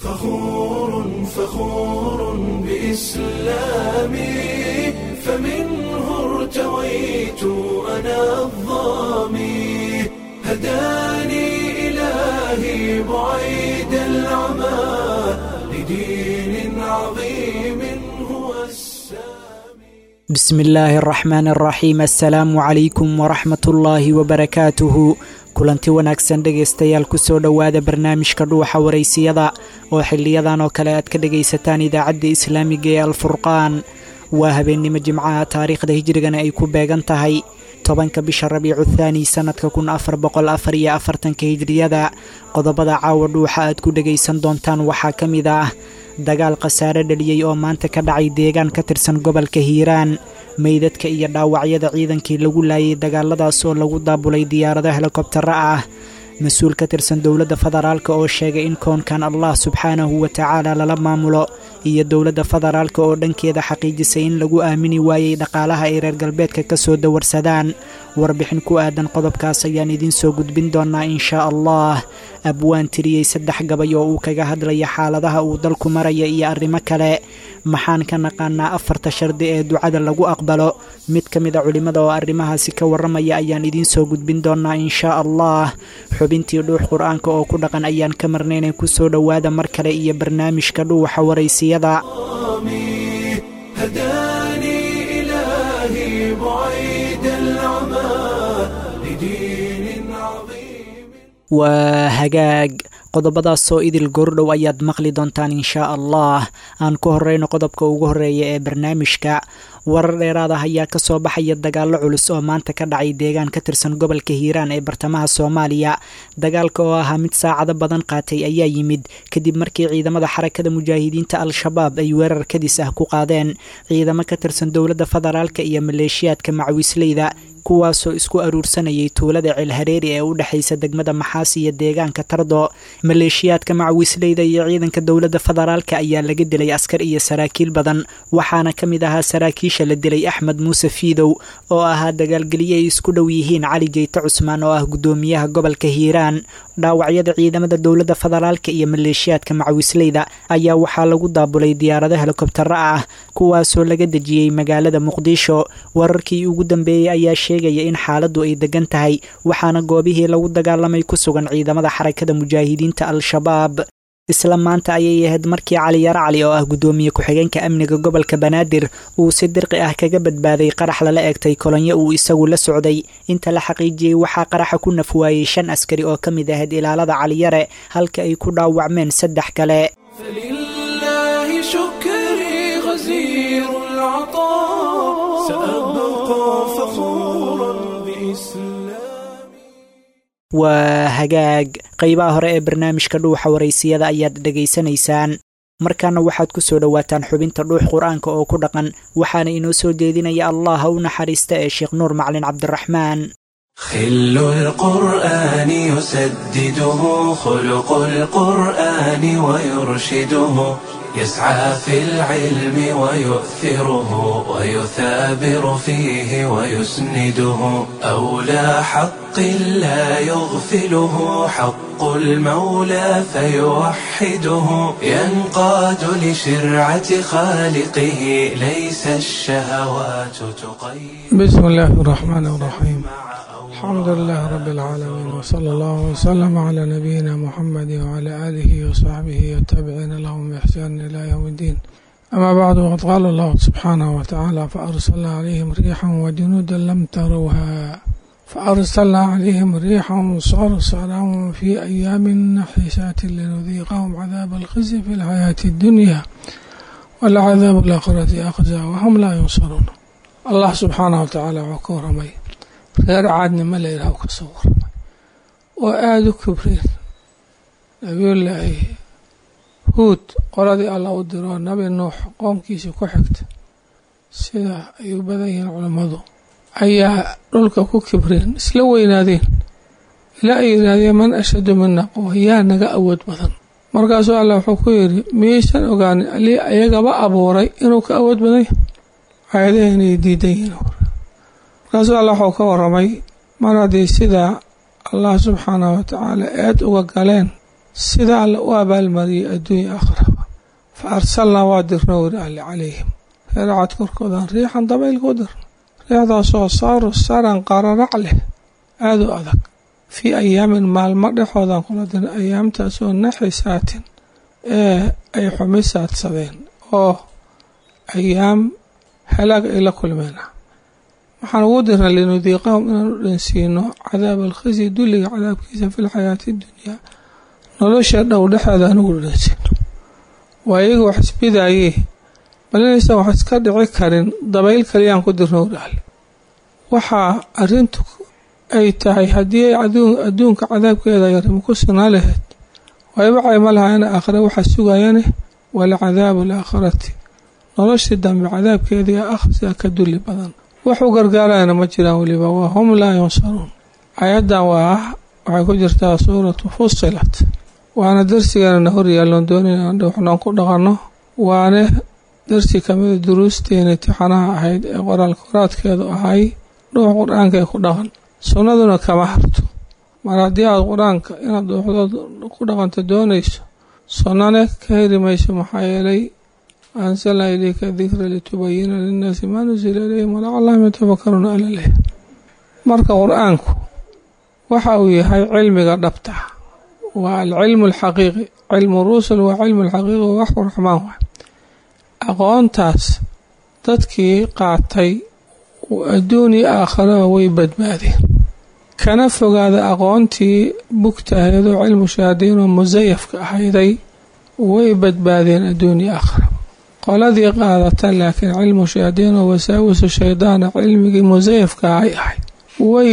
فخور فخور بإسلامي فمنه ارتويت أنا الظامي هداني إلهي بعيد العمى لدين عظيم هو السامي بسم illaahi araxmaan araxiim assalaamu calaykum waraxmat ullaahi wabarakaatuhu kulanti wanaagsan dhegaystayaal kusoo dhowaada barnaamijka dhuuxa waraysiyada oo xiliyadan oo kale aad ka dhegaysataan idaacadda islaamiga ee alfurqaan waa habeennimo jimcaha taariikhda hijrigana ay ku beegan tahay tobanka bisha rabiicu thaani sannadka kun afar boqol afar iyo afartanka hijriyada qodobada caawa dhuuxa aad ku dhegaysan doontaan waxaa ka mid ah dagaal khasaare dhaliyey oo maanta ka dhacay deegaan ka tirsan gobolka hiiraan meydadka iyo dhaawacyada ciidankii lagu laayay dagaaladaas oo lagu daabulay diyaarado helikobtaro ah mas-uul ka tirsan dowladda federaalk oo sheegay in koonkan allah subxaanahu wa tacaala lala maamulo iyo dowladda federaalk oo dhankeeda xaqiijisay in lagu aamini waayey dhaqaalaha ay reer galbeedka ka soo dawarsadaan warbixin ku aadan qodobkaas ayaan idiin soo gudbin doonaa inshaa allah abwaan tiriyey saddex gabay oo uu kaga hadlaya xaaladaha uu dalku maraya iyo arrimo kale maxaan ka naqaanaa afarta shardi ee ducada lagu aqbalo mid ka mid a culimmada oo arrimahaasi ka warramaya ayaan idiin soo gudbin doonaa inshaa allah xubintii dhuux qur-aanka oo ku dhaqan ayaan ka marnaynay kusoo dhowaada mar kale iyo barnaamijka dhuuxa waraysiyada الظامي هداني إلهي بعيد العمى لدين عظيم waa hagaag qodobadaasoo idil goordhow ayaad maqli doontaan inshaa allah aan ku horeyno qodobka ugu horeeya ee barnaamijka warar dheeraad ah ayaa kasoo baxaya dagaallo culus oo maanta ka dhacay deegaan ka tirsan gobolka hiiraan ee bartamaha soomaaliya dagaalka oo ahaa mid saacado badan qaatay ayaa yimid kadib markii ciidamada xarakada mujaahidiinta al-shabaab ay weerar kadis ah ku qaadeen ciidamo ka tirsan dowladda federaalk iyo maleeshiyaadka macawisleyda kuwaasoo isku aruursanayay tuulada ceelhareeri ee u dhexaysa degmada maxaas iyo deegaanka tardo maleeshiyaadka macawisleyda iyo ciidanka dowladda federaalka ayaa laga dilay askar iyo saraakiil badan waxaana ka mid ahaa saraakiisha la dilay axmed muuse fiidow oo ahaa dagaalgelye ay isku dhow yihiin cali jeyte cusmaan oo ah guddoomiyaha gobolka hiiraan dhaawacyada ciidamada dowladda federaalka iyo maleeshiyaadka macawisleyda ayaa waxaa lagu daabulay diyaarado helikobtaro ah kuwaasoo laga dejiyey magaalada muqdisho wararkii ugu dambeeyey ayaa sheegaya in xaaladdu ay degan tahay waxaana goobihii lagu dagaalamay ku sugan ciidamada xarakada mujaahidiinta al-shabaab isla maanta ayay ahayd markii cali yaro cali oo ah guddoomiye ku-xigeenka amniga gobolka banaadir uu si dirqi ah kaga badbaaday qarax lala egtay kolonyo uu isagu la socday inta la xaqiijiyey waxaa qaraxa ku nafwaayey shan askari oo ka mid ahayd ilaalada caliyare halka ay ku dhaawacmeen saddex kale فلله شكري غزير العطاء سأبقى فخورا بإسلامي waa hagaag qeybaha hore ee barnaamijka dhuuxa waraysiyada ayaad dhegaysanaysaan markaana waxaad ku soo dhowaataan xubinta dhuux qur-aanka oo ku dhaqan waxaana inoo soo jeedinaya allah ha u naxariista ee sheekh nuur macalin cabdiraxmaan خل القرآن يسدده خلق القرآن ويرشده يسعى في العلم ويؤثره ويثابر فيه ويسنده أولى حق لا يغفله حق المولى فيوحده ينقاد لشرعة خالقه ليس الشهوات تقيد بسم الله الرحمن الرحيم الحمد لله رب العالمين وصلى الله وسلم على نبينا محمد وعلى آله وصحبه والتابعين لهم بإحسان إلى يوم الدين أما بعد وقد قال الله سبحانه وتعالى فأرسلنا عليهم ريحا وجنودا لم تروها فأرسلنا عليهم ريحا صرصرا في أيام نحسات لنذيقهم عذاب الخزي في الحياة الدنيا والعذاب الآخرة أخزى وهم لا ينصرون الله سبحانه وتعالى وكرمي reer caadnimo la yidhaha ka soo warmay oo aada u kibreen nabiyullaahi huud qoladii alla u diroo nabi nuux qoomkiisii ku xigta sida ay u badan yihiin culammadu ayaa dhulka ku kibreen isla weynaadeen ilaa ay yidhaahdeen man ashadu mina quwa yaa naga awood badan markaasuu alla wuxuu ku yidhi miyaysan ogaanin alii ayagaba abuuray inuu ka awood badan yahay aayadaha inay diidan yihiin markaasuu alla waxuu ka waramay mar haddii sidaa allah subxaanahu watacaala eed uga galeen sida alle u abaalmariyay adduunya aakhiraba fa arsalnaa waa dirna weri alle calayhim reeracad korkoodan riixan dabayl ku dirna riixdaasoo saaru saran qararac leh aada u adag fii ayaamin maalmo dhexoodan kula dirna ayaamtaasoo naxisaatin ee ay xumisaadsadeen oo ayaam halaag ay la kulmeen waxaan ugu dirna linudiiqahum inaan u dhansiino cadaab alkhisi dulliga cadaabkiisa fi lxayaati dunyaa nolosha dhow dhexeeda aan ugu dhansiino waa iyaga wax isbidaayee bal inaysan wax iska dhici karin dabayl kaliyaan ku dirna waraale waxaa arrintu ay tahay haddii ay adduunka cadaabkeeda yarimo ku sugnaa lahayd wayba cayma lahaayana aakhira waxaa sugayane walcadaabu alaakhirati noloshii dambe cadaabkeedii akhrisaa ka dulli badan wax u gargaarayana ma jiraan weliba waa hum laa yunsaruun ayaddan waa waxay ku jirtaa suuratu fusilat waana darsigeena hor yaalloon doonayna waxnaan ku dhaqanno waane darsi kamida duruusteena tixanaha ahayd ee qoraal koraadkeedu ahay dhuux qur-aanka ee ku dhaqan sunnaduna kama harto mar haddii aad qur-aanka inaad dhuuxdood ku dhaqanto doonayso sunnane ka heri mayso maxaa yeelay ansalnaa ilayka dikra litubayina linnaasi maa nusila ilayhim walacallahum yatafakaruuna alaleh marka qur-aanku waxa uu yahay cilmiga dhabta waa alcilmu alxaqiiqi cilmu rusul waa cilmu alxaqiiqi waa waxu raxmaan waay aqoontaas dadkii qaatay adduun iyo aakharaba way badbaadeen kana fogaada aqoontii bugta ahaydoo cilmu shahaadiinoo musayafka ahayday way badbaadeen adduun iyo aakharaba qoladii qaadata laakiin cilmu shahaadiinoo wasaawisu shaydaana cilmigii musayafka ay ahayd way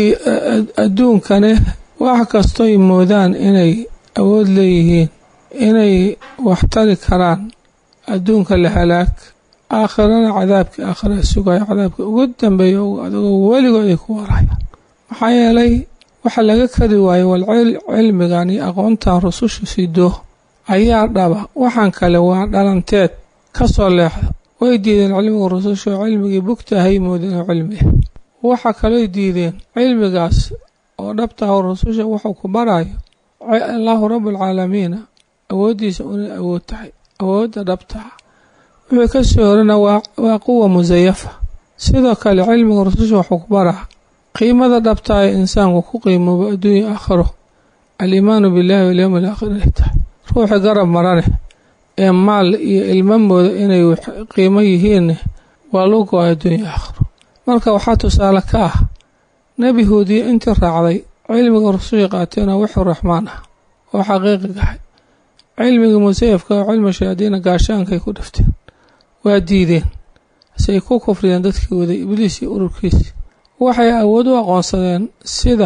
adduunkane wax kastoy moodaan inay awood leeyihiin inay waxtari karaan adduunka la halaag aakhirana cadaabkii aakhira sugayo cadaabka ugu dambeeya adagoo weligood ay ku warayaan maxaa yeelay waxa laga kari waaye wal cilmigan iyo aqoontan rusushu sido ayaa dhaba waxaan kale waa dhalanteed ka soo leexda way diideen cilmiga rususha oo cilmigii bugtahay moodeen oo cilmiah waxa kalooy diideen cilmigaas oo dhabtaha rususha wuxuu ku barayo allahu rabualcaalamiina awooddiisa unay awood tahay awoodda dhabtaha wixii ka soo horana waa quwa musayafa sidoo kale cilmiga rususha wuxuu ku baraa qiimada dhabtaha ee insaanku ku qiimoobo adduunya aakhiro aliimaanu billahi walyowmi alaakhir ay tahay ruuxii garab marane ee maal iyo ilmo mooda inay qiimo yihiinne waa loo go-ay adduunya aakhiro marka waxaa tusaale ka ah nebi huudiye intii raacday cilmiga rususha qaateena wuxuu raxmaan ah oo xaqiiqigahay cilmigii musayafka oo cilmi shayaadiina gaashaankay ku dhifteen waa diideen say ku kufriyeen dadkii waday ibliis iyo ururkiisi waxay awood u aqoonsadeen sida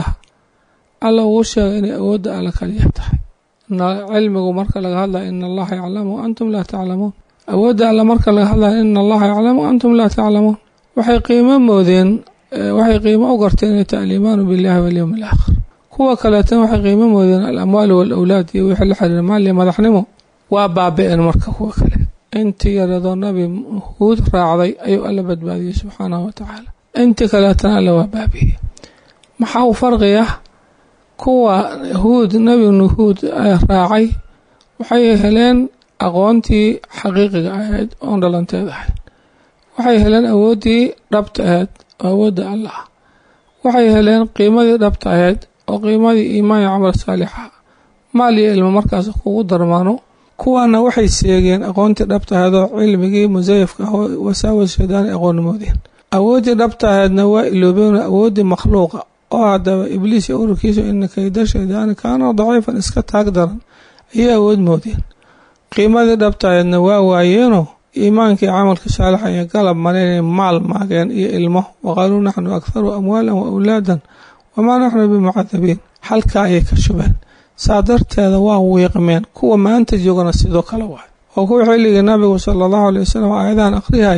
alla ugu sheegay inay awoodda alla kaliya tahay cilmigu marka laga hadlayo ina allaha yaclamu antum laa taclamuun awoodda alla marka laga hadlayo ina allaha yaclamu antum laa taclamuun waxay qiimo moodeen waxay qiimo u garteen inay tahay aliimaanu billahi walyowmi alaakhir kuwa kaleetana waxay qiimo moodeen alamwaalu waalawlaad iyo wixii la xiriira maal iyo madaxnimo waa baabi-een marka kuwa kale intii yaradoo nabi huud raacday ayuu alla badbaadiyey subxaanahu watacaala intii kaleetana alla waa baabiye maxaa u farqi ah kuwa huud nebi nuhuud raacay waxay heleen aqoontii xaqiiqiga ahayd oon dhalanteed ahayd waxay heleen awooddii dhabta ahayd oo awoodda allah waxay heleen qiimadii dhabta ahayd oo qiimadii iimaan iyo camal saalixa maal iyo ilmo markaas kugu darmaano kuwaana waxay seegeen aqoontii dhabta ahayd oo cilmigii musayafka ah oo wasaawas shaydaani aqoonnimoodeen awooddii dhabta ahaydna waa iloobeen awooddii makhluuqa oo haddaba ibliis iyo ururkiisu ina kayda shaydaani kaana daciifan iska taag daran ayay awood moodeen qiimadii dhabta ahaydna waa waayeenoo iimaankii camalka saalixa iyo galab mareenay maal maageen iyo ilmo waqaaluu naxnu akharu amwaalan wa awlaadan wamaa naxnu bimucadabiin halkaa ayay ka shubeen saa darteeda waa wiiqmeen kuwa maanta joogana sidoo kale waay oo kuwa xilligii nabigu sala allahu alay wasalam aayadahan akhrihay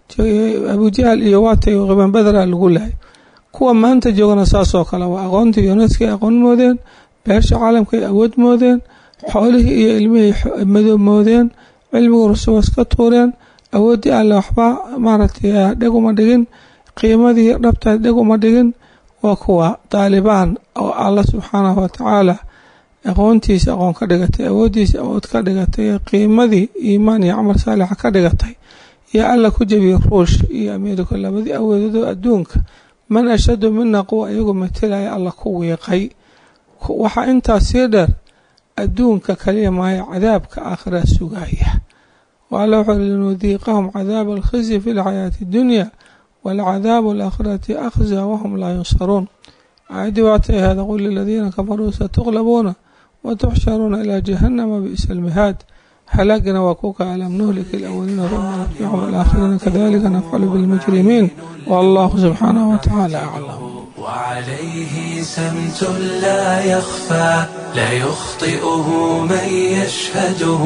abujahal iyo waatay qiban badra lagu lahay kuwa maanta joogana saasoo kale waa aqoontii yuneska ay aqoon moodeen beesha caalamka ay awood moodeen xoolihii iyo ilmihii madoob moodeen cilmiga rusuwa iska tuureen awooddii alle waxba maaragtay dheg uma dhigin qiimadii dhabta dheg uma dhigin waa kuwa daalibaan oo alla subxaanahu watacaala aqoontiisa aqoon ka dhigatay awooddiisa awood ka dhigatay qiimadii iimaan iyo camal saalixa ka dhigatay iyo alla ku jebiyey ruush iyo ameerika labadii awoodoodoo adduunka man ashadu mina quwa iyagu matelaya alla ku wiiqay waxaa intaas sii dheer adduunka kaliya maayo cadaabka aakhira sugaya waalla wuxuu uri linudiiqahum cadaaba alkhizyi fi lxayaati addunya walcadaabu alaakhirati akhza wahum laa yunsaruun aayaddii waatay ahaada qul liladiina kafaruu satuqlabuuna watuxsharuuna ilaa jahanama bi'sa almihaad halaagana waa kuka alam nuhliki alawaliina uma nutbicum alaakhiriina kadalika nafcalu bilmujrimiin wallahu subxaanahu watacaala aclam وعليه سمت لا يخفى لا يخطئه من يشهده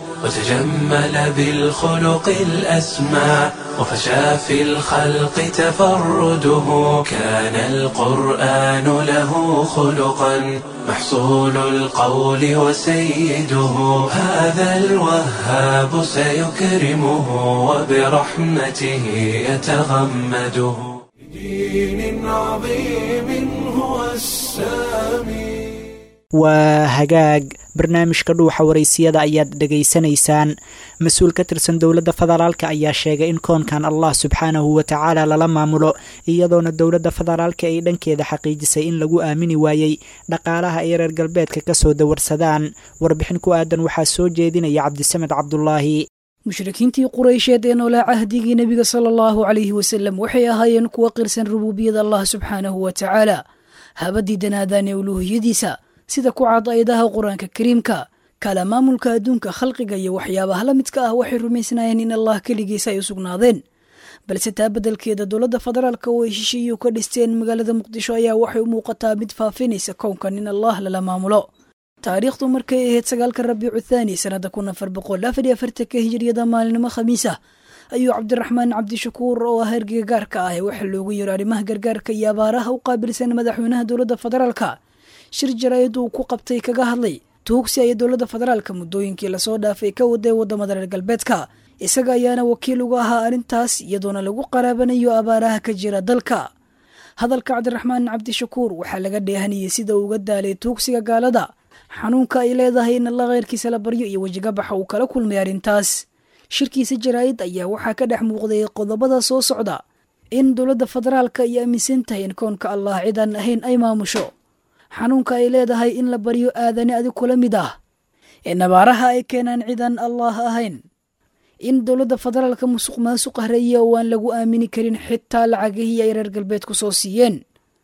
وتجمل بالخلق الأسمى وفشى في الخلق تفرده كان القرآن له خلقا محصول القول وسيده هذا الوهاب سيكرمه وبرحمته يتغمده دين عظيم هو السامي waa hagaag barnaamijka dhuuxa waraysiyada ayaad dhegaysanaysaan mas-uul ka tirsan dowladda federaalka ayaa sheegay in koonkan allah subxaanahu watacaala lala maamulo iyadoona dowladda federaalka ay dhankeeda xaqiijisay in lagu aamini waayey dhaqaalaha ay reer galbeedka kasoo dawarsadaan warbixin ku aadan waxaa soo jeedinaya cabdisamed cabdulaahi mushrikiintii quraysheed ee noolaa cahdigii nebiga sala allahu calayhi wasalam waxay ahaayeen kuwa qirsan rubuubiyada allah subxaanahu wa tacaala haba diidanaadaan ee uluuhiyadiisa sida ku cad ayadaha qur-aanka kariimka kala maamulka adduunka khalqiga iyo waxyaabaha la midka ah waxay rumaysnaayeen in allah keligiisa ay u sugnaadeen balse taa beddelkeeda dowladda federaalka oo ay shishiiyu ka dhisteen magaalada muqdisho ayaa waxay u muuqataa mid faafinaysa kownkan in allah lala maamulo taariikhdu markay ahayd sagaalka rabiicu thaani sanada kun afar boqol afar iyo afartanka hijiriyada maalinimo khamiis ah ayuu cabdiraxmaan cabdishakuur oo ah hergiga gaarka ah ee waxaa loogu yiro arrimaha gargaarka iyo abaaraha u qaabilsan madaxweynaha dowladda federaalka shir jaraa'id uu ku qabtay kaga hadlay tuugsi ay dowladda federaalka muddooyinkii lasoo dhaafay ka waday wadamada reer galbeedka isaga ayaana wakiil uga ahaa arrintaas iyadoona lagu qaraabanayo abaaraha ka jira dalka hadalka cabdiraxmaan cabdishakuur waxaa laga dheehanayay sida uu uga daalay tuugsiga gaalada xanuunka ay leedahay in alla kheyrkiisa la baryo iyo wejigabaxa uu kala kulmay arrintaas shirkiisa jaraa'id ayaa waxaa ka dhex muuqday qodobada soo socda in dowladda federaalka ay aaminsan tahay in koonka allah cidaan ahayn ay maamusho xanuunka ay leedahay in la baryo aadani adig kula mid ah in abaaraha ay keenaan cidaan allah ahayn in dowladda federaalka musuq maasuq hareeya oo aan lagu aamini karin xitaa lacagihii ay reer galbeedku soo siiyeen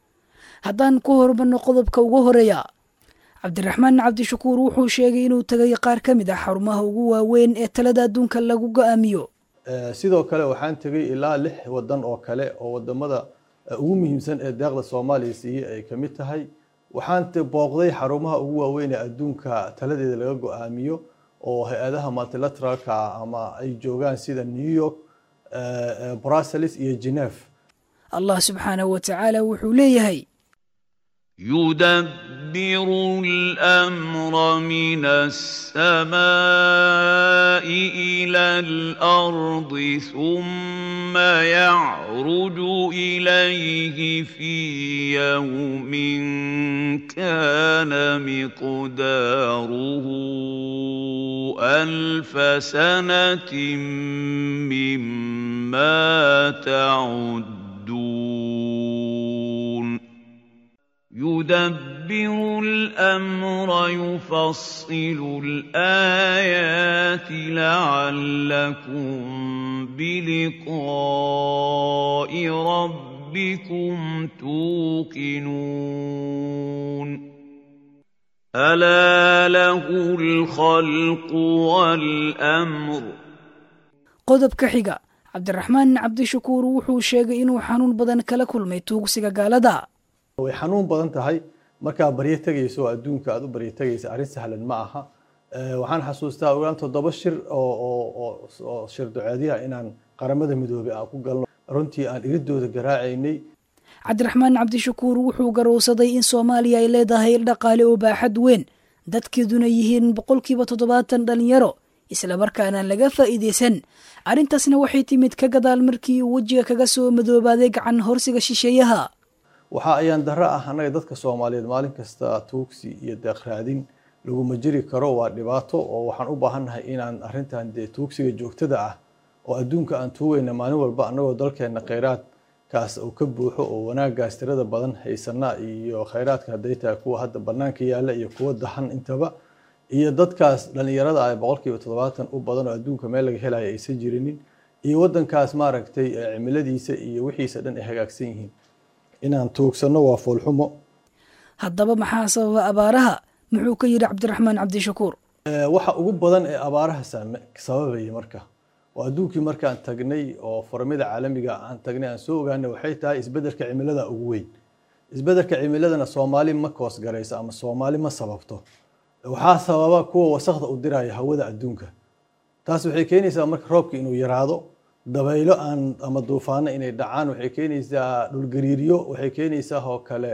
haddaan ku horumarno qodobka ugu horeeya cabdiraxmaan cabdishakuur wuxuu sheegay inuu tegay qaar ka mid ah xarumaha ugu waaweyn ee talada adduunka lagu go-aamiyo sidoo kale waxaan tegay ilaa lix wadan oo kale oo wadamada ugu muhiimsan ee deeqda soomaaliya siiyey ay ka mid tahay waxaan booqday xarumaha ugu waaweyn ee adduunka taladeeda laga go-aamiyo oo hay-adaha multilateralka ah ama ay joogaan sida new york brussels iyo geneve allah subxaanahu wa tacaala wuxuu leeyahay يدبر الامر من السماء الى الارض ثم يعرج اليه في يوم كان مقداره الف سنه مما تعدون يدبر الامر يفصل الايات لعلكم بلقاء ربكم توقنون الا له الخلق والامر qodobka xiga cabdiraxmaan cabdishakuur wuxuu sheegay inuu xanuun badan kala kulmay tuugsiga gaalada way xanuun badan tahay markaa baryo tegayso oo adduunka aad u baryo tegaysa arrin sahlan ma aha waxaan xasuustaa ogaan toddoba shir oo shir duceedyaha inaan qaramada midoobay aan ku galno runtii aan iridooda garaacaynay cabdiraxmaan cabdishakuur wuxuu garowsaday in soomaaliya ay leedahay dhaqaale oo baaxad weyn dadkeeduna yihiin boqolkiiba toddobaatan dhalinyaro islamarkaana laga faa'iidaysan arrintaasna waxay timid ka gadaal markii uu wejiga kaga soo madoobaaday gacan horsiga shisheeyaha waxa ayaan darro ah annaga dadka soomaaliyeed maalin kasta tuugsi iyo deeq raadin laguma jiri karo waa dhibaato oo waxaan u baahannahay inaan arrintan dee tuugsiga joogtada ah oo adduunka aan tuugayna maalin walba annagoo dalkeenna kheyraadkaas uu ka buuxo oo wanaaggaas tirada badan haysana iyo kheyraadka hadday tahay kuwa hadda bannaanka yaalla iyo kuwa dahan intaba iyo dadkaas dhallinyarada ah boqolkiiba toddobaatan u badan oo adduunka meel laga helayo aysan jirinin iyo waddankaas maaragtay cimiladiisa iyo wixiisa dhan ay hagaagsan yihiin inaan tuugsanno waa foolxumo haddaba maxaa sababa abaaraha muxuu ka yidhi cabdiraxmaan cabdishakuur waxa ugu badan ee abaaraha sababaya marka oo adduunkii markaan tagnay oo foramyada caalamiga aan tagnay aan soo ogaanay waxay tahay isbeddelka cimilada ugu weyn isbeddelka cimiladana soomaali ma koos garayso ama soomaali ma sababto waxaa sababa kuwa wasakda u diraya hawada adduunka taas waxay keenaysaa marka roobka inuu yaraado dabaylo aan ama duufaano inay dhacaan waxay keenaysaa dhulgariiryo waxay keenaysaa oo kale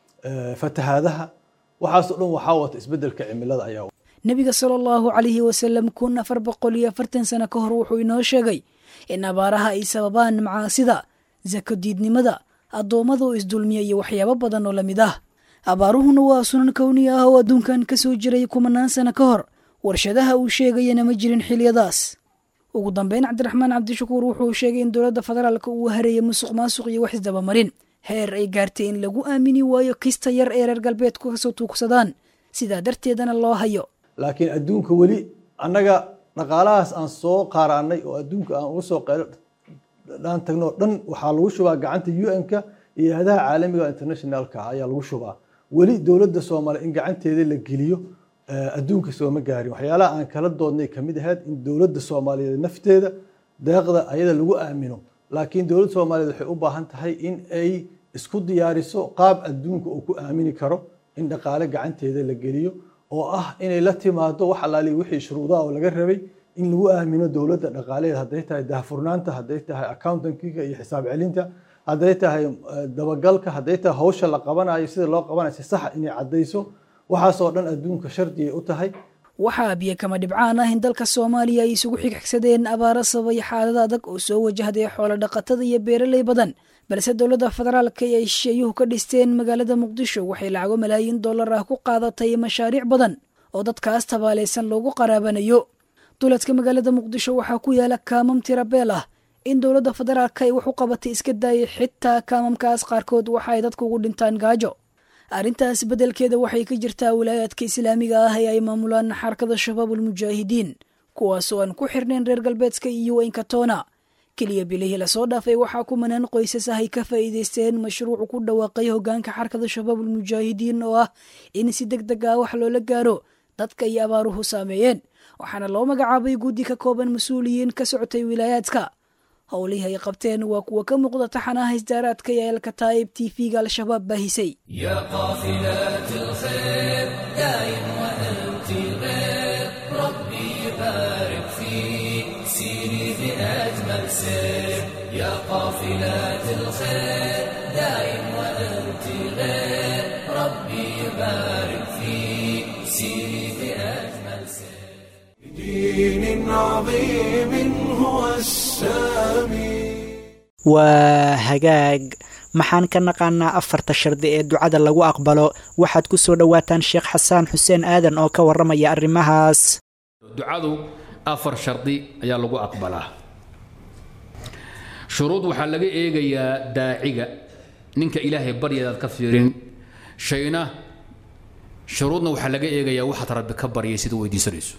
fatahaadaha waxaasoo dhan waxaa wata isbeddelka cimilada ayaa nebiga sala allahu calayhi wasalam kun afar boqol iyo afartan sano ka hor wuxuu inoo sheegay in abaaraha ay sababaan macaasida sako diidnimada addoommada oo isdulmiya iyo waxyaabo badan oo lamid ah abaaruhuna waa sunan kowni ah oo adduunkan ka soo jiray kumanaan sano ka hor warshadaha uu sheegayana ma jirin xiliyadaas ugu dambeyn cabdiraxmaan cabdishakuur wuxuu sheegay in dowladda federaalka uu hareeyay musuq maasuq iyo wax isdabamarin heer ay gaartay in lagu aamini waayo kista yar ee reer galbeedku kasoo tuugsadaan sidaa darteedana loo hayo laakiin adduunka weli annaga dhaqaalahaas aan soo qaaraanay oo adduunka aan uga soo dhaan tagno dhan waxaa lagu shubaa gacanta un-ka iyo hadaha caalamiga internationalka ayaa lagu shubaa weli dowladda soomaaliya in gacanteeda la geliyo adduunka sooma gaarin waxyaalaha aan kala doodnay kamid ahayd in dowladda soomaaliyeed nafteeda deeqda ayada lagu aamino laakiin dowladda soomaaliyeed waxay u baahan tahay in ay isku diyaariso qaab adduunka uu ku aamini karo in dhaqaale gacanteeda la geliyo oo ah inay la timaado wax alaali wixii shuruudaha oo laga rabay in lagu aamino dowladda dhaqaaleed hadday tahay daahfurnaanta hadday tahay accountankiga iyo xisaab celinta hadday tahay dabagalka hadday tahay hawsha la qabanayo sida loo qabanayo si saxa inay caddayso waxaasoo dhan adduunka shardigay u tahay waxaa biyo kama dhibcaan ah in dalka soomaaliya ay isugu xigxigsadeen abaaro sababay xaalada adag oo soo wajahday xoolo dhaqatada iyo beeraley badan balse dowladda federaalka ee ay shisheeyuhu ka dhisteen magaalada muqdisho waxay lacago malaayiin dollar ah ku qaadatay mashaariic badan oo dadkaas tabaalaysan loogu qaraabanayo duladka magaalada muqdisho waxaa ku yaala kaamam tirabeel ah in dowladda federaalka ay wax u qabatay iska daayay xitaa kaamamkaas qaarkood waxa ay dadku ugu dhintaan gaajo arrintaas beddelkeeda waxay ka jirtaa wilaayaadka islaamiga ah ee ay maamulaan xarakada shabaabulmujaahidiin kuwaasoo aan ku xirnayn reer galbeedka iyo inkatona keliya bilihii lasoo dhaafay waxaa kumanaan qoysas ah ay ka faa'iidaysteen mashruucu ku dhawaaqay hoggaanka xarakada shabaabulmujaahidiin oo ah in si deg deg ah wax loola gaaro dadka iyo abaaruhu saameeyeen waxaana loo magacaabay guddi ka kooban mas-uuliyiin ka socotay wilaayaadka howlihii ay qabteen waa kuwa ka muuqda taxanaha isdaaraadka ee alkataa'ib t v-ga al-shabaab baahisay يا قافلة الخير دايم وأنت غير ربي يبارك فيك سيري بأجمل سير يا قافلة الخير دايم وأنت غير ربي يبارك فيك سيري بأجمل سير دين عظيم هو السامي waa hagaag maxaan ka naqaanaa afarta shardi ee ducada lagu aqbalo waxaad ku soo dhowaataan sheekh xasaan xuseen aadan oo ka warramaya arrimahaas ducadu afar shardi ayaa lagu aqbalaa shuruud waxaa laga eegayaa daaciga ninka ilaahay baryadaad ka fiirin shayna shuruudna waxaa laga eegayaa waxaad rabbi ka baryay sida weydiisanayso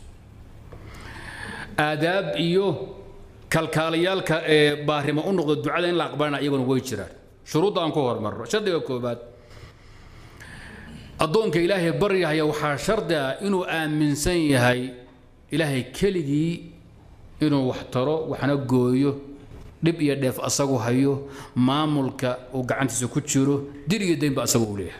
aadaab iyo kalkaalayaalka ee baarimo u noqda ducada in la aqbalana iyaguna way jiraan shuruudda aan ku hormarno shardiga koobaad addoonka ilaahay baryahaya waxaa shardi ah inuu aaminsan yahay ilaahay keligii inuu wax taro waxna gooyo dhib iyo dheef asagu hayo maamulka uu gacantiisa ku jiro dir iyo daynba asagu uu leeyahay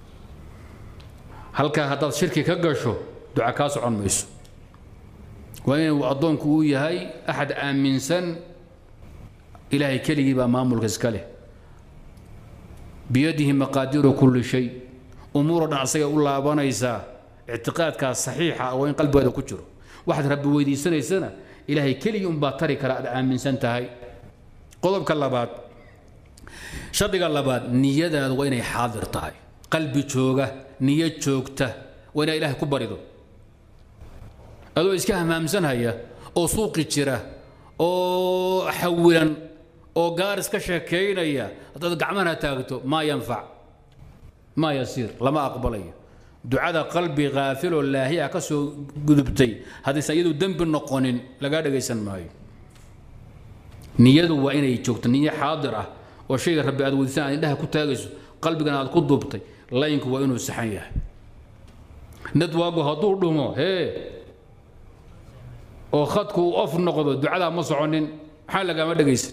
halkaa haddaad shirki ka gasho duca kaa socon mayso waa inuu addoonku uu yahay axad aaminsan ilaahay keligii baa maamulka iska leh biyadihi maqaadiiru kulli shay umuuroo dhan asagay u laabanaysaa ictiqaadkaas saxiixa ah waa in qalbigeeda ku jiro waxaad rabbi weydiisanaysana ilaahay keligii unbaa tari kara aad aaminsan tahay qodobka labaad shardiga labaad niyadaadu waa inay xaadir tahay qalbi jooga niyo joogta waa inaad ilaahay ku barido adoo iska hamaamsanhaya oo suuqi jira oo xawilan oo gaaris ka sheekaynaya haddaad gacmahana taagto maa yanfac maa yasiir lama aqbalayo ducada qalbi kaafiloo laahiya ka soo gudubtay haddaysan iyadu dembi noqonin lagaa dhagaysan maayo niyadu waa inay joogto niyo xaadir ah oo shayga rabbi aad weydiisaan aad indhaha ku taagayso qalbigana aad ku duubtay layinku waa inuu saxan yahay nadwaagu hadduu dhumo hee oo khadku uu of noqdo ducadaa ma soconin maxaa lagaama dhegaysan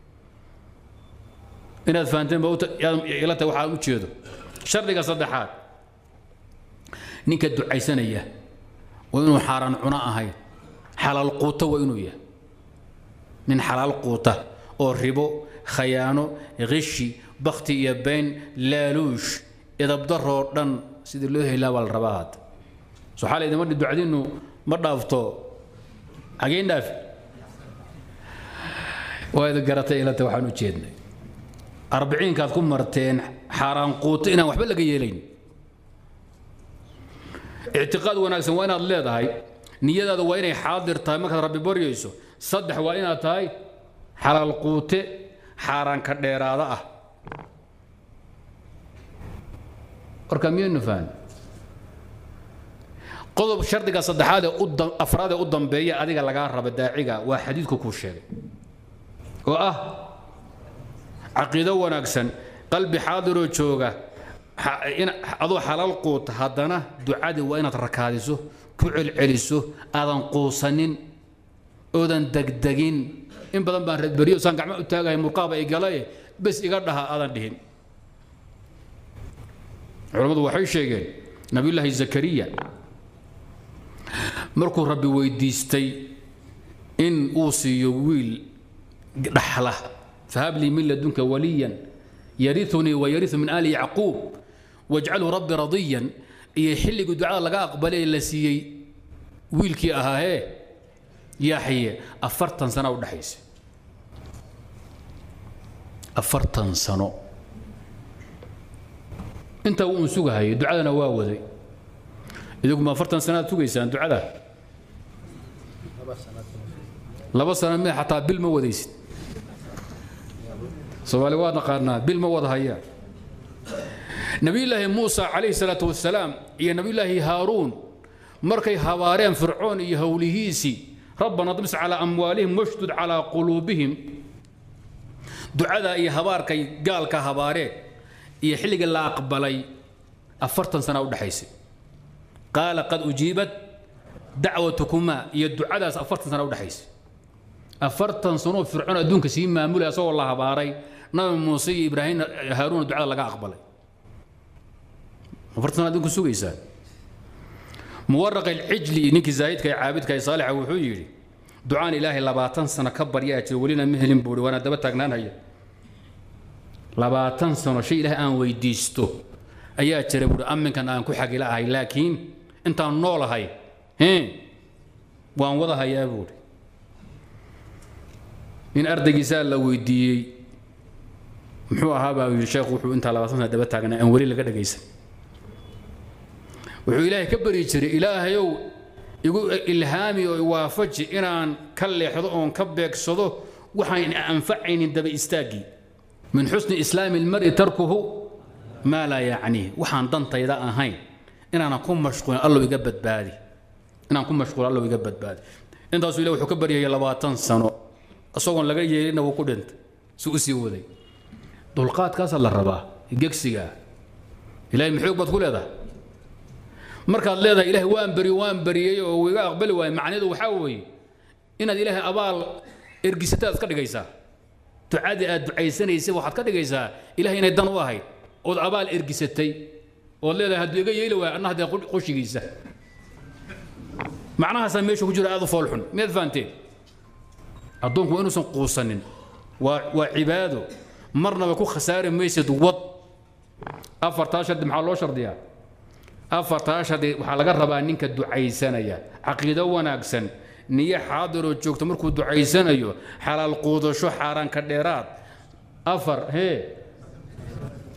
inaad fahanteen ba ila tahay waxaan u jeedo shardiga saddexaad ninka ducaysanaya waa inuu xaaraan cuno ahayn xalaal quuto waa inuu yahay nin xalaal quuta oo ribo khayaano khishi bakti iyo been laaluush idabdaroo dhan sidii loo helaa baa la rabaa hadda so xalay idima ducadiinnu ma dhaafto xageen dhaafi waa idin garatay ilata waxaan u jeednay arbiciinkaad ku marteen xaaraan quuto inaan waxba laga yeelayn ictiqaad wanaagsan waa inaad leedahay niyadaada waa inay xaadir tahay markaad rabbi baryayso saddex waa inaad tahay xalaal quute xaaraanka dheeraada ah warka miyaynu fahan qodob shardiga saddexaad ee u afraad ee u dambeeya adiga lagaa raba daaciga waa xadiidku kuu sheegay oo ah caqiido wanaagsan qalbi xaadiroo jooga adoo xalaal quuta haddana ducadii waa inaad rakaadiso ku celceliso aadan quusanin oodan degdegin in badan baan reedberiyo saan gacmo u taagahay murqaaba igalaye bes iga dhaha aadan dhihin culammadu waxay sheegeen nabiyullaahi zakariya markuu rabbi weydiistay in uu siiyo wiil dhaxla fahab lii min ladunka waliyan yariunii wayariu min aali yacquub wajcalhu rabbi radiyan iyo xilligii ducada laga aqbalay ee la siiyey wiilkii ahaahee yaxye afartan sana u dhexaysa afartan sano intaa uun sugahayay ducadana waa waday idigu ma afartan sanaad sugaysaan ducada laba sano mid xataa bil ma wadaysid soomaali waa naqaanaa bil ma wada hayaan nabiyullaahi muusa calayhi salaatu wasalaam iyo nabiyullaahi haaruun markay habaareen fircoon iyo howlihiisii rabbana dmis calaa amwaalihim washdud calaa quluubihim ducadaa iyo habaarkay gaalka habaareen iyo xilligii la aqbalay afartan sana u dhexaysay qaala qad ujiibat dacwatukumaa iyo ducadaas afartan sana u dhexaysay afartan sanoo fircoon adduunka sii maamulay asagoo la habaaray nabi muuse iyo ibraahim haaruuna ducada laga aqbalay afartan sana adduunka sugaysaan muwaraq alcijli ninkii zaahidka ee caabidka ee saalixa wuxuu yidhi ducaan ilaahay labaatan sano ka baryaa jira welina ma helin buuri waana daba taagnaanhaya labaatan sano shay ilaahay aan weydiisto ayaa jira buuri amminkan aan ku xagila ahay laakiin intaan noolahay waan wada hayaa buuri nin ardaygiisaa la weydiiyey muxuu ahaa baa yidhi sheekhu wuxuu intaa labaatan sana daba taagnaa aan weli laga dhagaysan wuxuu ilaahay ka bari jiray ilaahayow igu ilhaami oo iwaafaji inaan ka leexdo oon ka beegsado waxaan anfacaynin daba istaaggii min xusni islaami ilmari tarkuhu maa laa yacniih waxaan dantayda ahayn inaanan ku mashquulin allow iga badbaadi inaan ku mashquulin allow iga badbaadi intaasuu ilah wuxuu ka baryayay labaatan sano isagoon laga yeelina wuu ku dhintay si u sii waday dulqaadkaasaa la rabaa gegsigaa ilahay maxoog baad ku leedahay markaad leedahay ilahay waan beri waan beriyey oo uu iga aqbali waayo macnaheedu waxaa weeye inaad ilaahay abaal ergisataad ka dhigaysaa ducadii aad ducaysanaysay waxaad ka dhigaysaa ilahay inay dan u ahayd ood abaal ergisatay ood leedahay hadduu iga yeeli waayo anna haddee qoshigiisa macnahaasaa meesha ku jira aad u foolxun miyaad fahanteen addoonku waa inuusan quusanin waa waa cibaado marnaba ku khasaari maysid wad afartaa shardi maxaa loo shardiyaa afartaa shardi waxaa laga rabaa ninka ducaysanaya caqiido wanaagsan niyo xaadiroo joogto markuu ducaysanayo xalaal quudasho xaaraanka dheeraad afar hee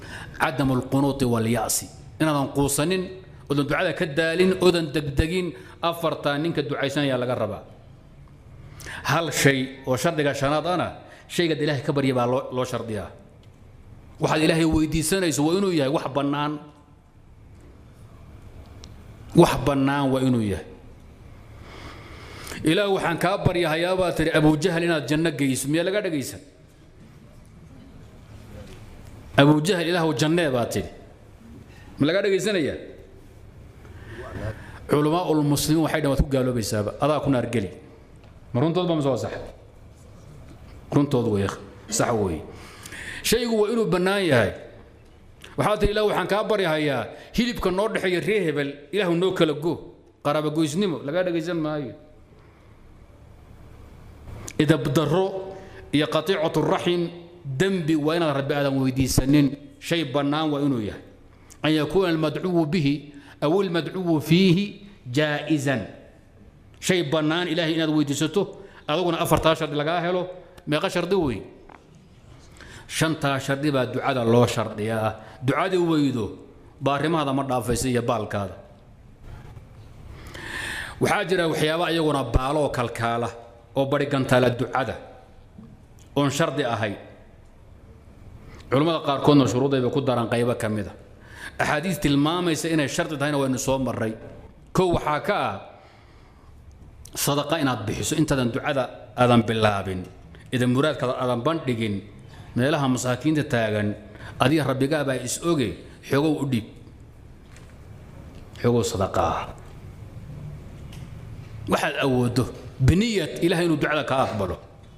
cadamu alqunuuti walya'si inaadan quusanin oodan ducada ka daalin oodan degdegin afartaa ninka ducaysanaya laga rabaa hal shay oo shardiga shanaad ana shaygaad ilaahay ka barya baa loo loo shardiyaa waxaad ilaahay weydiisanayso waa inuu yahay wax bannaan wax bannaan waa inuu yahay ilaah waxaan kaa baryahayaa baa tihi abujahal inaad janno geyso miyaa laga dhagaysan abujahal ilaahu jannee baa tidhi ma laga dhagaysanayaa culamaa ulmuslimiin waxay dhan waad ku gaaloobaysaaba adaa ku naargeli ma runtood ba ma soo sax runtood wey sax weeye shaygu waa inuu bannaan yahay waxaa tihi ilah waxaan kaa baryahayaa hilibka noo dhexeeya ree hebel ilaahu noo kala go qaraabagoysnimo lagaa dhagaysan maayo idabdaro iyo qatiicatu raxim dembi waa inaad rabbi aadan weydiisanin shay bannaan waa inuu yahay an yakuuna almadcuwu bihi aw almadcuwu fiihi jaa'izan shay bannaan ilaahay inaad weydiisato adaguna afartaa shardi lagaa helo meeqa shardi wey shantaa shardi baa ducada loo shardiyaa ducadii weydo baarimahaada ma dhaafaysa iyo baalkaada waxaa jira waxyaaba iyaguna baaloo kalkaala oo barigantaala ducada oon shardi ahayn culammada qaarkoodna shuruudayba ku daraan qaybo ka mida axaadiis tilmaamaysa inay shardi tahayna waynu soo marray kow waxaa ka ah sadaqa inaad bixiso intaadan ducada aadan bilaabin idan muraadkaada aadan bandhigin meelaha masaakiinta taagan adiga rabbigaabaa is oge xogow u dhiib xogow sadaqa ah waxaad awooddo biniyat ilahay inuu ducada kaa aqbalo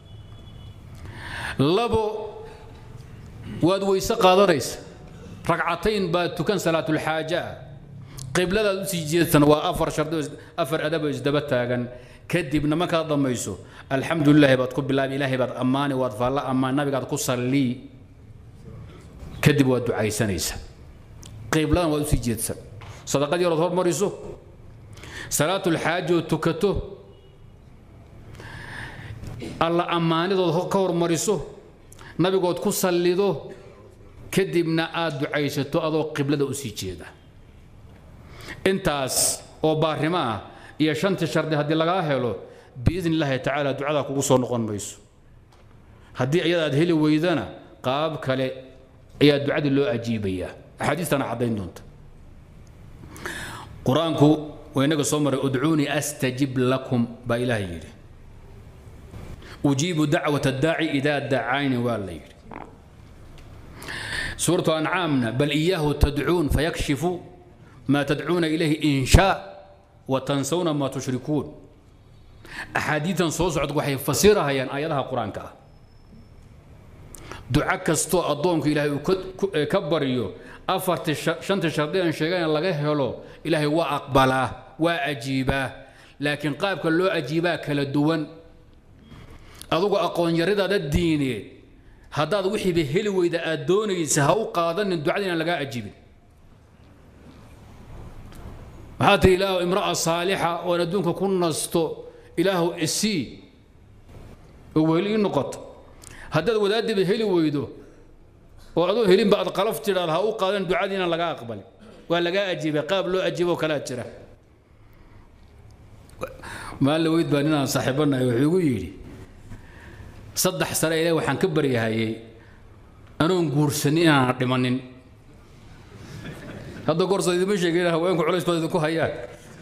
labo waad weyse qaadanaysa ragcatayn baad tukan salaatulxaaja ah qibladaad usii jeedsan waa afar shardi afar adab oo isdaba taagan kadibna markaad dhammayso alxamdu lilaahi baad ku bilaabi ilaahay baad ammaani waad faalla ammaan nabigaad ku sallii kadib waad ducaysanaysa qibladan waad usii jeedsan sadaqad yarood hormariso salaatulxaaja oo tukato alla ammaanidood ka hormariso nabigood ku sallido kadibna aad ducaysato adoo qiblada u sii jeeda intaas oo baarimo ah iyo shantii shardi haddii lagaa helo biidn illaahi tacaala ducadaa kugu soo noqon mayso haddii iyada aad heli weydana qaab kale ayaa ducadii loo ajiibayaa axaadiistana caddayn doonta qur-aanku waa inaga soo maray udcuunii astajib lakum baa ilaahay yidhi ujiibu dacwat addaaci idaa dacayni waa la yidhi suuratu ancaamna bal iyaahu tadcuun fayakshifu ما تدعون إليه إن شاء وتنسون ما تشركون أحاديثا صوص عد وحي فسيرها ين آياتها قرآن كا دعاء كستو أدونك إلهي كبر يو أفرت شنت شردين شيئا لغيه هلو إلهي وأقبله وأجيبه لكن قابك لو أجيبه كالدوان أدوك أقوان يريد هذا الدين هذا وحي بهلو إذا أدوني سهو قادن الدعاء لغا أجيبه maxaa tihi ilaahu imra'a saalixa oon adduunka ku nasto ilaahu isii oo weheli ii noqoto haddaad wadaadiba heli weydo oo adoo helinba aad qalaf tidhaad ha u qaadan ducadiina laga aqbalin waa lagaa ajiibay qaab loo ajiiboo kalaa jira maalin weyd baa ninaan saaxiibanahay wuxuu igu yidhi saddex sane ilaah waxaan ka baryahayay anoon guursanin inaanan dhimanin hadda goorsa idima sheegin haweenku culays baad idinku hayaan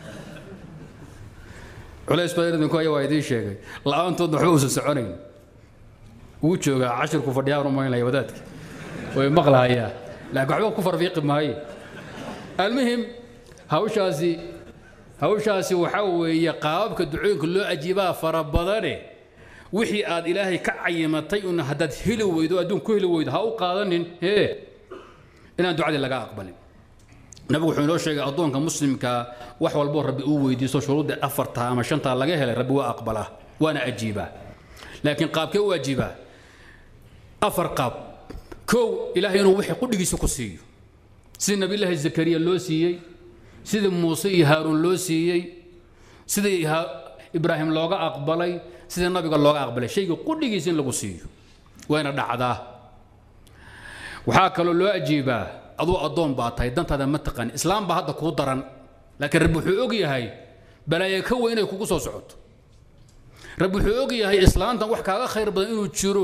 culays badan idinku haya waa idiin sheegay la-aantoodna waxba uusan soconayn wuu joogaa cashirku fadhiyaa rumaynaya wadaadka way maqlahayaa laakiin waxba ku farfiiqi maayo almuhim hawshaasi hawshaasi waxaa weeye qaababka ducooyinka loo ajiibaa fara badane wixii aad ilaahay ka cayimatay un haddaad heli weydo adduun ku heli weydo ha u qaadanin hee inaan ducadii laga aqbalin nabigu wuxuu inoo sheegay addoonka muslimka wax walboo rabbi uu weydiisto shuruudda afarta ama shantaa laga helay rabbi waa aqbalaa waana ajiibaa laakiin qaabkee u ajiibaa afar qaab kow ilaahay inuu wixii qudhigiisa ku siiyo sidii nabiyullaahi zakariya loo siiyey sidii muuse iyo haaruun loo siiyey sidii ibraahim looga aqbalay sidii nabiga looga aqbalay shayga qudhigiisa in lagu siiyo wayna dhacdaa waxaa kaloo loo ajiibaa aduu addoon baa tahay dantaada ma taqaan islaam baa hadda kuu daran laakiin rabbi wuxuu og yahay balaayo ka weyn inay kugu soo socoto rabbi wuxuu og yahay islaantan wax kaaga khayr badan inuu jiro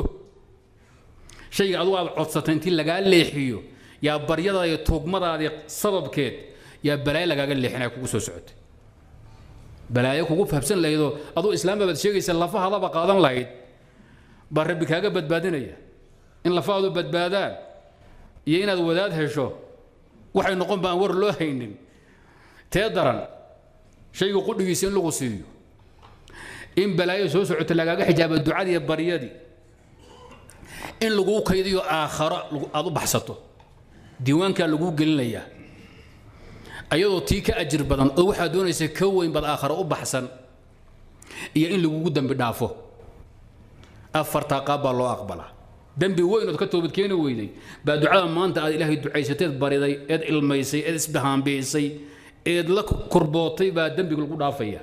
shayga adugu aad codsatay intii lagaa leexiyo yaa baryadaada iyo tuugmadaadii sababkeed yaa balaayo lagaaga leexinaya kugu soo socotay balaayo kugu fahabsan lahaydoo aduu islaamba baad sheegaysa lafahadaba qaadan lahayd baa rabbi kaaga badbaadinaya in lafahaadu badbaadaan iyo inaad wadaad hesho waxay noqon ba aan war loo haynin tee daran shayga qudhigiisa in lagu siiyo in balaayo soo socota lagaaga xijaaba ducadii iyo baryadii in laguu kaydiyo aakharo aad u baxsato diiwaankaa laguu gelinayaa ayadoo tii ka ajir badan oo waxaad doonaysa ka weyn baad aakharo u baxsan iyo in lagugu dembi dhaafo afartaa qaab baa loo aqbalaa dembi weyn ood ka toobad keeni weyday baa ducada maanta aad ilaahay ducaysateed bariday eed ilmaysay eed isbahaambiisay eed la kurbootay baa dembiga lagu dhaafaya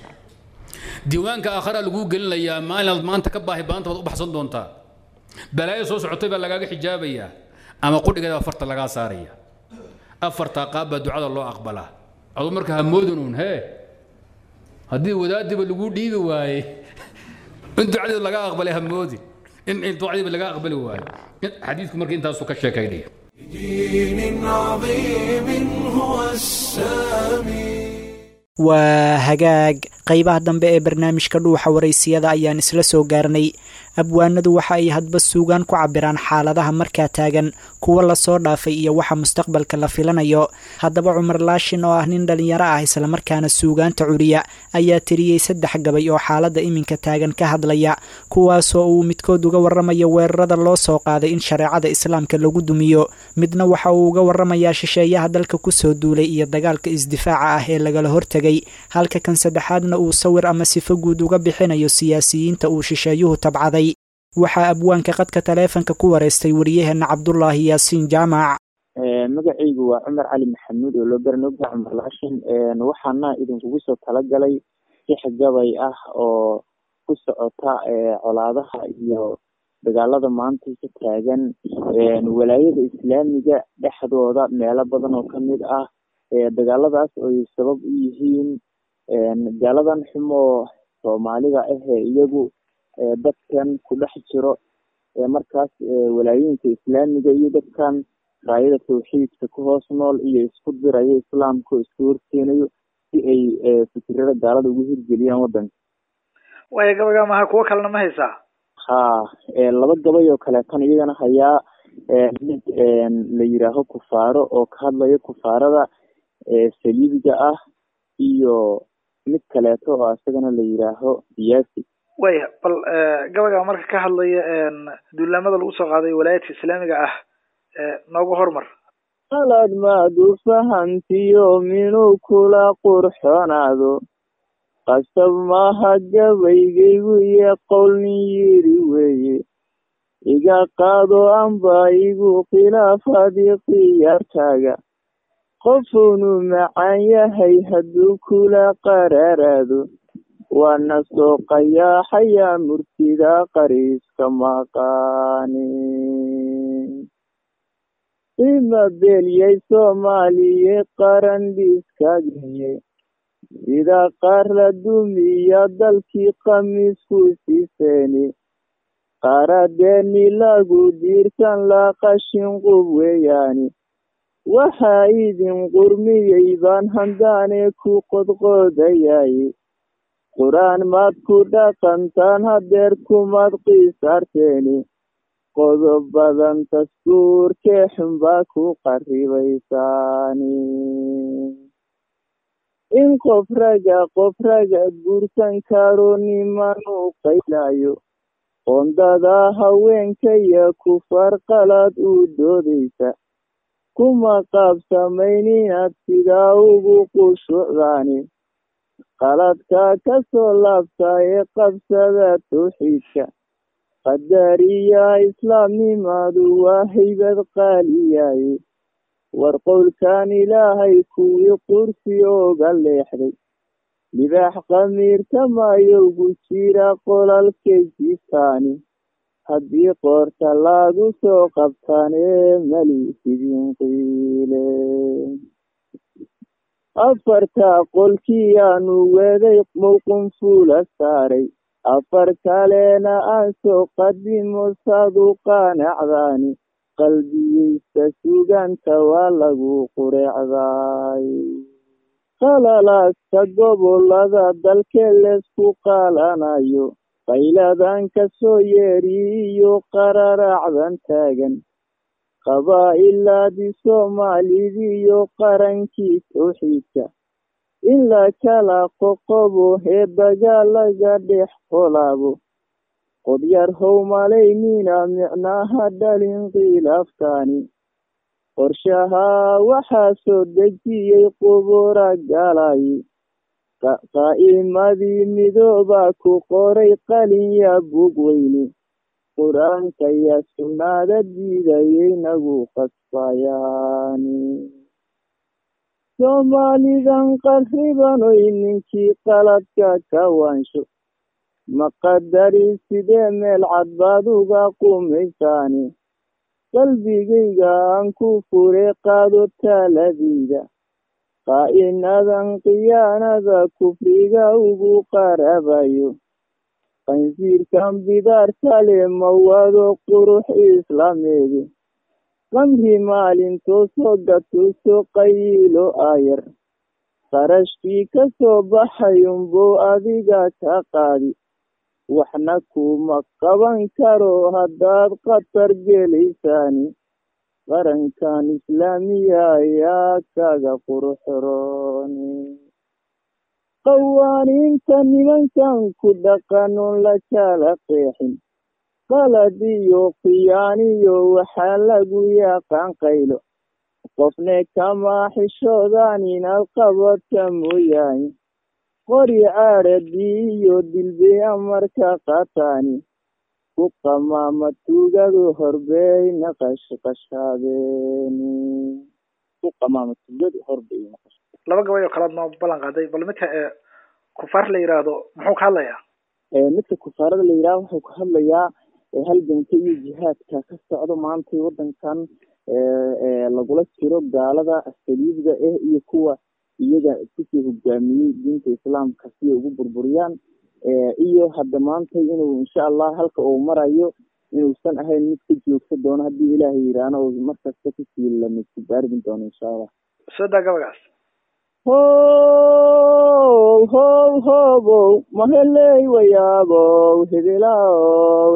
diiwaanka aakharaa laguu gelinayaa maalinaad maanta ka baahi baanta baad u baxsan doontaa balaayo soo socotay baa lagaaga xijaabayaa ama qudhigeeda baa farta lagaa saaraya afartaa qaab baa ducada loo aqbalaa aduu marka hamoodin uun hee haddii wadaadiba laguu dhiibi waaye in ducadeeda laga aqbalay hamoodin in ducadiiba laga aqbali waayo xadiidku marka intaasuu ka sheekaynaya دين عظيم هو السامي waa hagaag qaybaha dambe ee barnaamijka dhuuxa waraysiyada ayaan isla soo gaarnay abwaanadu waxa ay hadba suugaan ku cabiraan xaaladaha markaa taagan kuwa lasoo dhaafay iyo waxa mustaqbalka la filanayo haddaba cumar laashin oo ah nin dhallinyaro ah islamarkaana suugaanta curiya ayaa tiriyey saddex gabay oo xaaladda iminka taagan ka hadlaya kuwaasoo uu midkood uga warramayo weerarada loo soo qaaday in shareecada islaamka lagu dumiyo midna waxa uu uga warramayaa shisheeyaha dalka kusoo duulay iyo dagaalka isdifaaca ah ee lagala hortegay halka kan saddexaadna uu sawir ama sifo guud uga bixinayo siyaasiyiinta uu shisheeyuhu tabcaday waxaa abwaanka qadka taleefanka ku wareystay wariyaheenna cabdulaahi yaasiin jaamac magacaygu waa cumar cali maxamuud oo loo garanogta cumar laashin waxaana idinkugu soo talagalay six gabay ah oo ku socota colaadaha iyo dagaalada maanta ka taagan walaayada islaamiga dhexdooda meelo badan oo kamid ah dagaaladaas oy sabab u yihiin gaaladan xumoo soomaalida ahee iyagu dadkan ku dhex jiro markaas walaayooyinka islaamiga iyo dadkan raayada tawxiidka ku hoos nool iyo isku dirayo islaamka oo isku horkeenayo si ay fikirada gaalada ugu hirgeliyaan wadanka waaya gabayga maha kuwo kalena ma haysaa ha laba gabay oo kaleetan iyagana hayaa mid la yiraaho kufaaro oo ka hadlayo kufaarada saliibiga ah iyo mid kaleeto oo isagana la yiraaho siyaasi waya bal gabayga marka ka hadlaya duulaamada lagu soo qaaday walaayadka islaamiga ah noogu hormar qalad maadu fahantiyo minuu kula qurxonaado qasab maaha gabaygaygu iyo qowlnin yiri weeye iga qaado amba igu khilaafadii khiyaartaaga qofunu macaan yahay hadduu kula qaraaraado waana soo qayaaxayaa murtida qariiska maqaani ima beelyay soomaaliye qaran dhiiskagiye sida qaar la dumiya dalkii khamiisku siiseeni qaradeeni lagu diirsan la qashin qub weeyaani waxaa idin qurmiyey baan handaane ku qodqoodayay qur-aan maad ku dhaqantaan hadeer kumaad qiisaarteeni qodob badan taskuurkee xunbaa ku qaribaysaani in qof raga qof raga guursan karo niman u qaylayo qoondada haweenkaya kufar qalad u doodaysa kuma qaabsamayn inaad sidaa ugu qushucdaani qaladka ka soo laabta ee qabsada tawxiidka qadariya islaamnimadu waa haybad qaaliyaye war qowlkan ilaahay kuwii qursi ooga leexday libaax qamiirta mayowgu jira qolalkay jiiftaani haddii qoorta lagu soo qabtaan ee mali sidin qiile afartaa qolkiyaanu weeday mowqun fuula saaray afar kalena aan soo qadimo saadu qaanacdaani qalbiyeysta suganta waa lagu qureecday qalalaasta gobolada dalkee leesku qaalanayo qayladan ka soo yeeriyo qararaacdan taagan qabaa'ilaadii soomaalidiiyo qarankii towxiidka in la kala qoqobo heebaga laga dhex qolaabo qodyar how malaynina micnaha dhalin khilaafkani qorshahaa waxaa soo dejiyey qubura galay qaa'imadii midoobaa ku qoray qalinya bug weyne qur-aanka yaa sunnaada diidayay nagu qasbayaani soomaalidan qarribanoy ninkii qaladka ka waansho maqadari sidee meel cad baad uga qumaysaani qalbigayga aan ku fure qaado taaladayda qaa'inadan khiyaanada kufriga ugu qarabayo qansiirkan bidaartale mawado qurux islaameede qamri maalintoosoo gatuuso qayiilo aayar qarashkii ka soo baxayunbuu adiga ka qaadi waxna kuma qaban karo haddaad khatar gelaysaani qarankan islaamiya ayaa kaga quruxrooni qawaaniinta nimankan ku dhaqanon la kala qeexin qalad iyo khiyaaniyo waxaa lagu yaqaan qaylo qofne kama xishoodaan inaad qabadka mooyaane qori caadhadii iyo dilbey amarka qataani ku qamaama tuugadu horbayna qashqashaadeeni ku qamaama tuugadu horbayna qash laba gabay oo kalaad noo ballan qaaday bal midka ee kufaar la yidhaahdo muxuu ka hadlayaa midka kufaarada la yidhaha wuxuu ka hadlayaa halganka iyo jihaadka ka socdo maantay wadankan lagula jiro gaalada saliibda ah iyo kuwa iyaga kusii hogaamiyey diinta islaamka si ay ugu burburiyaan iyo hadda maanta inuu insha allah halka uu marayo inuusan ahayn mid ka joogsa doono haddii ilaahay yidhaahno uu markasta kusii lamidkubaargin doono insha allah soo daa gabagaas how how hobow maheley wayaabow hebelow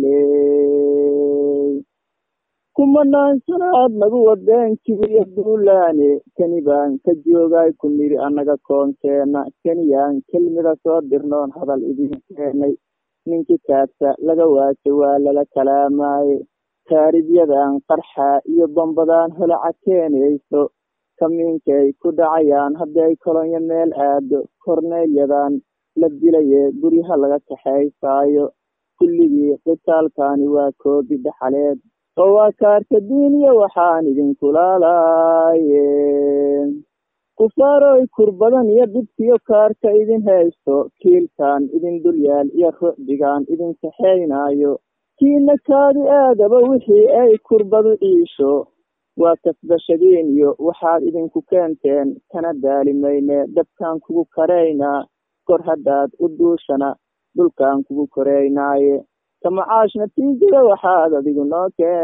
heley kumanaan sanaad nagu wadeen kibriya duulaane kani baan ka joogay ku niri annaga koonkeena kaniyaan kelmida soo dirnoon hadal idin keenay ninkii kaasa laga waajo waa lala kalaamaaye taaribyadan qarxa iyo bambadaan holaca keenayso kamiinkay ku dhacayaan hadday kolonyo meel aado korneelyadan la dilaye guryaha laga kaxaysaayo kulligii qitaalkani waa koobi dhaxaleed oo waa kaarta diiniya waxaan idinkulaalaye kufaaroy kurbadan iyo dhibkiyo kaarka idin haysto kiilkan idin dulyaal iyo rucdigan idin kaxaynaayo kiina kaadi aadaba wixii ay kurbadu ciisho waa kasbashadiin iyo waxaad idinku keenteen kana daalimayne dabkaan kugu karaynaa kor haddaad u duushana dhulkaan kugu koraynaaye kamacaash natiijada waxaad adigu noo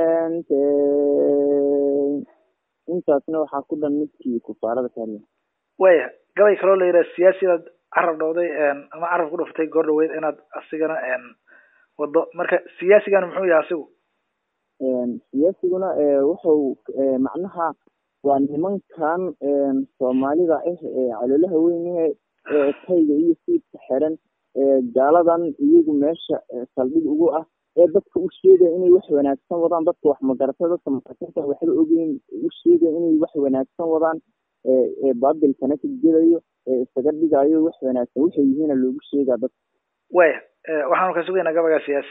keentay intaasna waxaa ku dhan midkii kufaarada ka hadlay waya gabay kaloo la yidhaha siyaasidaad carab dhowday ama carab ku dhuftay goor dhaweyd inaad asigana wado marka siyaasigana muxuu yahay asigu siyaasiguna wuxuu macnaha waa nimankan soomaalida ah ee caloolaha weyne ee tayga iyo siidka xiran gaaladan iyagu meesha saldhig ugu ah ee dadka u sheegaya inay wax wanaagsan wadaan dadka wax magarata dadka makarsinta waxba ogeyn u sheegaya inay wax wanaagsan wadaan ee baabilkana ka gelayo ee isaga dhigayo wax wanaagsan waxay yihiina loogu sheegaa dadka waya waxaanu ka sugaynaa gabagaa siyaasi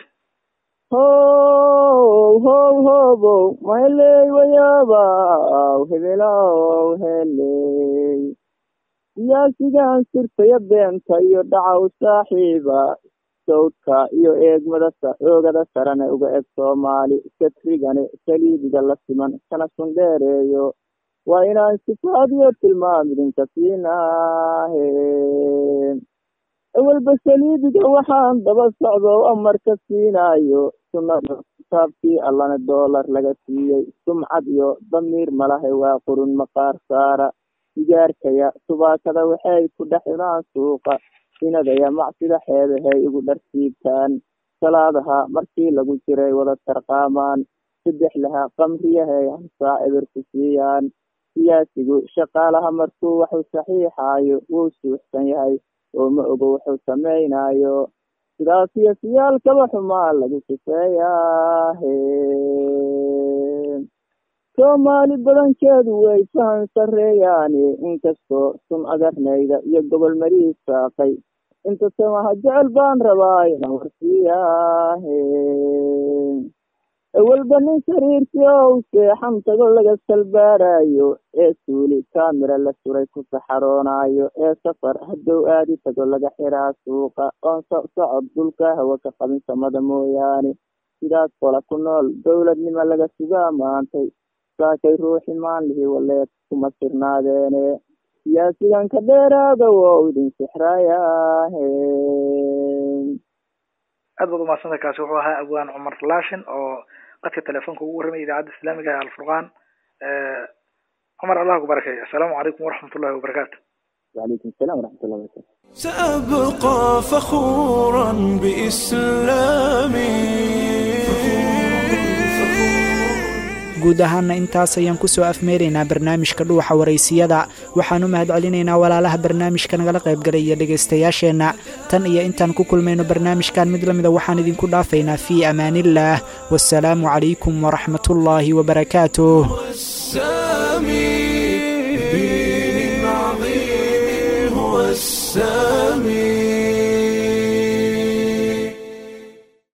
how how hobow maheley wayaabaw hebelow heley siyaasigan sirtaya beenta iyo dhacaw saaxiiba sawdka iyo eegmada oogada sarane uga eg soomaali satrigane saliidiga la siman kana sundheereeyo waa inaan sifaadiyo tilmaam idinka siinaahe awalba saliidiga waxaan daba socdo amarka siinaayo sunnada kitaabkii allana doolar laga siiyey sumcad iyo damiir malahay waa qurun maqaar saara sigaarkaya subaakada waxay ku dhex cunaan suuqa sinadaya macsida xeebahay igu dharsiibtaan salaadaha markii lagu jiray wada tarqaamaan saddex laha qamriyahay hamsaa eber ku siiyaan siyaasigu shaqaalaha markuu waxuu saxiixaayo wuu suuxsan yahay oo ma ogo wuxuu samaynaayo sidaas iyo siyaalkaba xumaa lagu sifeeyaahe soomaali badankeedu way fahan sarreeyaani inkastoo sun agarnayda iyo gobol marii saaqay inta samaha jecel baan rabaa inaan warsiiyaahe awalba nin sariirtii ow seexan tago laga salbaarayo ee suuli kaamira la suray ku saxaroonaayo ee safar haddow aadi tago laga xiraa suuqa oon socod dhulka hawa ka qabin samada mooyaane sidaas qola ku nool dowladnimo laga sugaa maantay saakay ruuxi maanlihi waleed kuma sirnaadeene siyaasigan ka dheeraada wou idin sixrayaahe aad baad umahadsantay kaasi wuxuu ahaa abwaan cumar laashin oo qadka telefoonka ugu warramaya idaacadda islaamiga ee alfurqaan cumar allah ku barakeeyo assalaamu calaykum waraxmat ullahi wabarakaatu وعليكم السلام ورحمة الله وبركاته سأبقى فخورا بإسلامي guud ahaana intaas ayaan kusoo afmeeraynaa barnaamijka dhuuxa waraysiyada waxaan u mahad celinaynaa walaalaha barnaamijka nagala qaybgalaya dhegaystayaasheenna tan iyo intaan ku kulmayno barnaamijkan mid lamida waxaan idinku dhaafaynaa fii amaaniillaah wasalaamu calaykum waraxmatullaahi wabarakaatuh السامي